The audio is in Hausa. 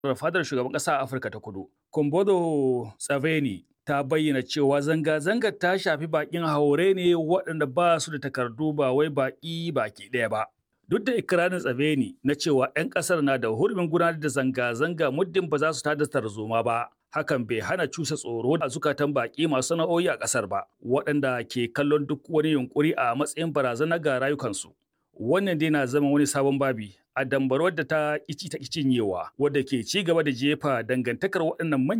fadar shugaban ƙasa a Afirka ta Kudu. Kumbodo Tsaveni ta bayyana cewa zanga-zangar ta shafi bakin haure ne waɗanda ba su da takardu ba wai baki baki ɗaya ba. Duk da ikirarin Tsaveni na cewa 'yan ƙasar na da hurumin gudanar da zanga-zanga muddin ba za su tada tarzoma ba. Hakan bai hana cusa tsoro a zukatan baƙi masu sana'o'i a ƙasar ba, waɗanda ke kallon duk wani yunƙuri a matsayin barazana ga rayukansu. Wannan dai na zama wani sabon babi a dambarwar da ta ƙici ta cinyewa wadda ke ci gaba da jefa dangantakar waɗannan